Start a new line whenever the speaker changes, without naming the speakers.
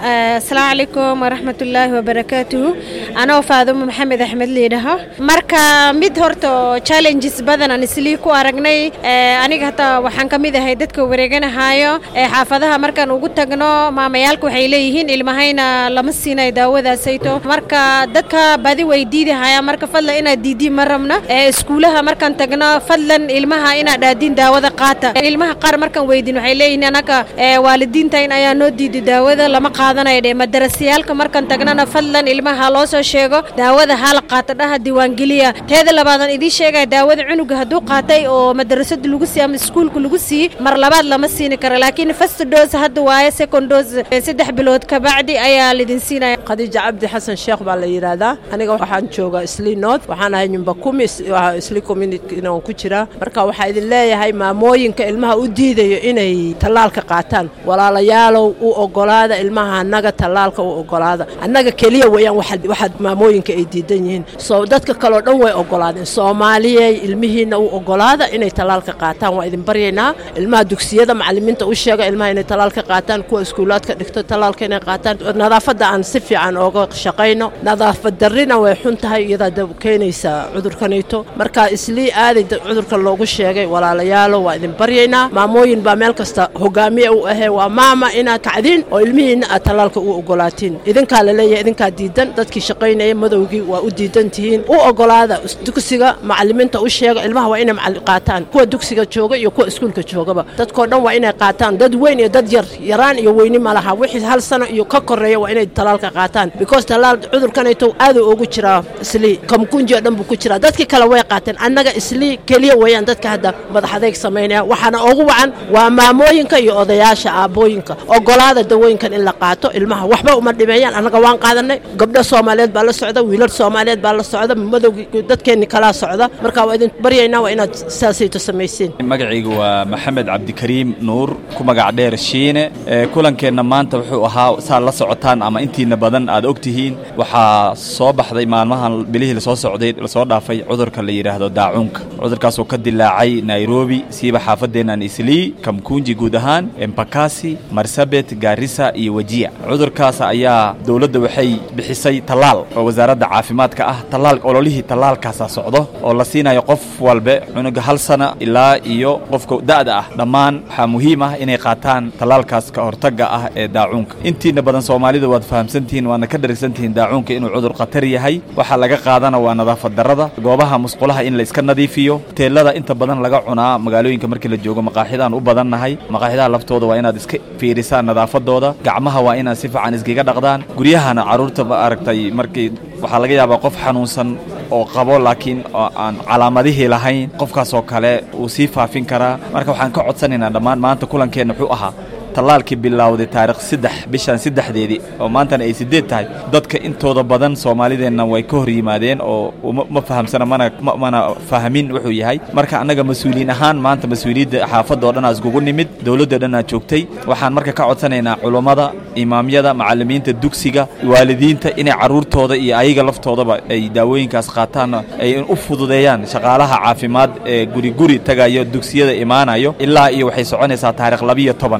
asalaamu calaykum waraxmatullaahi wabarakaatuhu anoo faadumo maxamed axmed liidhaho marka mid horta challenges badan aan islii ku aragnay aniga hataa waxaan ka mid ahay dadka wareeganahaayo xaafadaha markaan ugu tagno maamayaalka waxay leeyihiin ilmahayna lama siinayo daawadaasayto marka dadka badi way diidahayaan marka fadlan inaad diidiin ma rabna iskuulaha markaan tagno fadlan ilmaha inaad dhaadiin daawada qaata ilmaha qaar markaan weydin waxay leeyihiin anaga waalidiintayn ayaa noo diiday daawada lama qaadanayo dhe madarasayaalka markaan tagnana fadlan ilmaha loo soo sheego daawada hala qaata dhaha diiwaangeliya teeda labaadaan idiin sheegaya daawada cunuga hadduu qaatay oo madarasada lagu siiy ama iskuulka lagu siiy mar labaad lama siini karo laakiin first dose hadda waaye second dose saddex bilood kabacdi ayaa lidin siinaya
khadiija cabdi xasan sheekh baa la yidhaahdaa aniga waxaan joogaa isli north waxaan ahay nyumba kumi isli community aan ku jiraa marka waxaa idin leeyahay maamooyinka ilmaha u diidayo inay tallaalka qaataan walaalayaalow u ogolaada ilmaha annaga tallaalka u ogolaada annaga keliya weeyaan waxaad maamooyinka ay diidan yihiin soo dadka kaleo dhan way ogolaadeen soomaaliyey ilmihiinna u ogolaada inay tallaalka qaataan waa idin baryaynaa ilmaha dugsiyada macallimiinta u sheega ilmaha inay tallaalka qaataan kuwa iskuulaadka dhigto tallaalka inay qaataan nadaafadda aan si fiican ooga shaqayno nadaafad darrina way xun tahay iyadaa keenaysa cudurkanayto marka islii aaday cudurka loogu sheegay walaalayaalo waa idin baryaynaa maamooyin baa meel kasta hogaamiye u ahee waa maama inaad kacdiin oo ilmihiinna aad tallaalka u ogolaatiin idinkaa la leeyahay idinkaa diidan dadkii shaqaynaya madowgii waa u diidan tihiin u ogolaada dugsiga macallimiinta u sheega ilmaha waa inay qaataan kuwa dugsiga jooga iyo kuwa iskuulka joogaba dadkoo dhan waa inay qaataan dad weyn iyo dad yar yaraan iyo weyni ma laha wixii hal sano iyo ka koreeya waa inay tallaalka qaataan because tallaal cudurkanayto aaduu ugu jiraa islii kamkunji oo dhan buu ku jiraa dadkii kale way qaateen annaga islii keliya weeyaan dadka hadda madaxadayg samaynaya waxaana ugu wacan waa maamooyinka iyo odayaasha aabbooyinka ogolaada dawooyinkan in la qaato ilmaha waxba uma dhimeeyaan annaga waan qaadanay gabdho soomaaliyeed baa la socda wiilal soomaaliyeed baa la socda madowgii dadkeenni kalaa socda marka waa idin baryaynaa waa inaad saasayto samaysiin
magacaygu waa maxamed cabdikariim nuur ku magac dheer shiine kulankeenna maanta wuxuu ahaa saad la socotaan ama intiina badan aad og tihiin waxaa soo baxday maalmahan bilihii lasoo socday lasoo dhaafay cudurka la yidhaahdo daacuunka cudurkaasoo ka dilaacay nairobi siiba xaafadeennan islii kamkunji guud ahaan embakasi marsabet gaarisa iyo wejiya cudurkaas ayaa dowladda waxay bixisay tallaal oo wasaaradda caafimaadka ah tallaal ololihii tallaalkaasa socdo oo la siinayo qof walbe cunuga hal sana ilaa iyo qofka da'da ah dhammaan waxaa muhiim ah inay qaataan tallaalkaas ka hortagga ah ee daacuunka intiina badan soomaalida waad fahamsantihiin waadna ka dharagsantihiin daacuunka inuu cudur khatar yahay waxaa laga qaadana waa nadaafad darrada goobaha musqulaha in la iska nadiifiyo teellada inta badan laga cunaa magaalooyinka markii la joogo maqaaxidaan u badannahay maqaaxidaha laftooda waa inaad iska fiirisaan nadaafadooda gacmaha waa inaad si fiican iskaga dhaqdaan guryahana carruurta ma aragtay markii waxaa laga yaabaa qof xanuunsan oo qabo laakiin aan calaamadihii lahayn qofkaasoo kale wuu sii faafin karaa marka waxaan ka codsanaynaa dhammaan maanta kulankeenna wuxuu ahaa tallaalkii bilowday taarikh saddex bishan saddexdeedii oo maantana ay siddeed tahay dadka intooda badan soomaalideenna way ka hor yimaadeen oo ma fahamsana mana mana fahmin wuxuu yahay marka annaga mas-uuliyiin ahaan maanta mas-uuliyadda xaafadda oo dhanaa iskugu nimid dowladda dhanaa joogtay waxaan marka ka codsanaynaa culummada imaamyada macallimiinta dugsiga waalidiinta inay carruurtooda iyo ayaga laftoodaba ay daawooyinkaas qaataan ay u fududeeyaan shaqaalaha caafimaad ee guri guri tagayo dugsiyada imaanayo ilaa iyo waxay soconaysaa taarikh labiyo toban